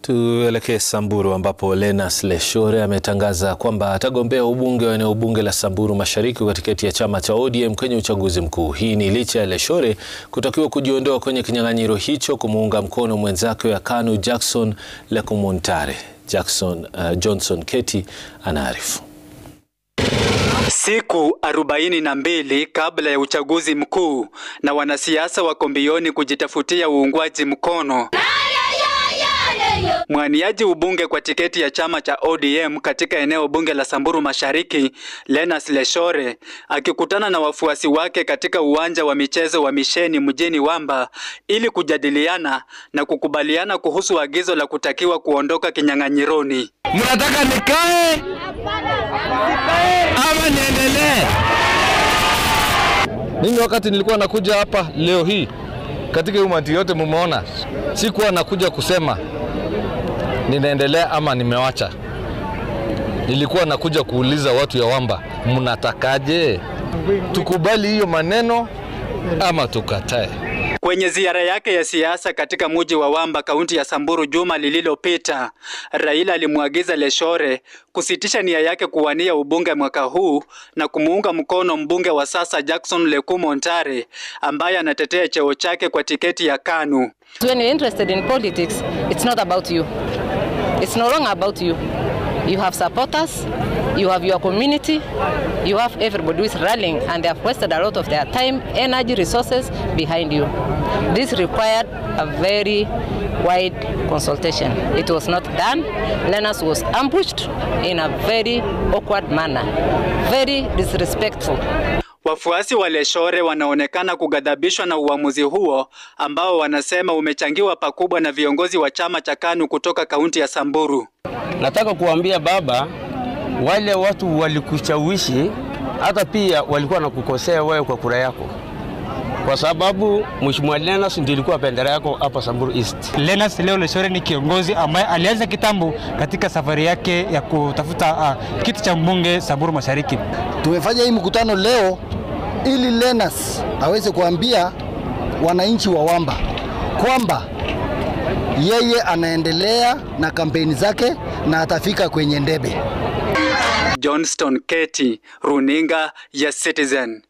Tuelekee Samburu ambapo Lenas Leshore ametangaza kwamba atagombea ubunge wa eneo bunge la Samburu Mashariki kwa tiketi ya chama cha ODM kwenye uchaguzi mkuu. Hii ni licha ya Leshore kutakiwa kujiondoa kwenye kinyang'anyiro hicho kumuunga mkono mwenzake wa KANU Jackson Lekumontare. Jackson, uh, Johnson Keti anaarifu. Siku arobaini na mbili kabla ya uchaguzi mkuu na wanasiasa wako mbioni kujitafutia uungwaji mkono. Mwaniaji ubunge kwa tiketi ya chama cha ODM katika eneo bunge la Samburu Mashariki, Lenas Leshore akikutana na wafuasi wake katika uwanja wa michezo wa Misheni mjini Wamba ili kujadiliana na kukubaliana kuhusu agizo la kutakiwa kuondoka kinyang'anyironi. Mnataka nikae ama niendelee? Mimi wakati nilikuwa nakuja hapa leo hii katika umati yote mumeona, sikuwa nakuja kusema ninaendelea ama nimewacha. Nilikuwa nakuja kuuliza watu ya Wamba, mnatakaje? Tukubali hiyo maneno ama tukatae? Kwenye ziara yake ya siasa katika mji wa Wamba, kaunti ya Samburu juma lililopita, Raila alimwagiza Leshore kusitisha nia yake kuwania ubunge mwaka huu na kumuunga mkono mbunge wa sasa Jackson Lekumontare ambaye anatetea cheo chake kwa tiketi ya KANU. When you're interested in politics, it's not about you. It's no longer about you. You have supporters, you have your community, you have everybody who is rallying and they have wasted a lot of their time, energy, resources behind you. This required a very wide consultation. It was not done. Lenas was ambushed in a very awkward manner, very disrespectful. Wafuasi wa Leshore wanaonekana kughadhabishwa na uamuzi huo ambao wanasema umechangiwa pakubwa na viongozi wa chama cha KANU kutoka kaunti ya Samburu. Nataka kuambia baba, wale watu walikushawishi, hata pia walikuwa nakukosea wewe kwa kura yako, kwa sababu Mheshimiwa Lenas ndiye ilikuwa bendera yako hapa Samburu East. Lenas Leo Leshore ni kiongozi ambaye alianza kitambo katika safari yake ya kutafuta uh, kiti cha mbunge Samburu Mashariki. Tumefanya hii mkutano leo ili Lenas aweze kuambia wananchi wa Wamba kwamba yeye anaendelea na kampeni zake na atafika kwenye ndebe. Johnston Keti, runinga ya Citizen.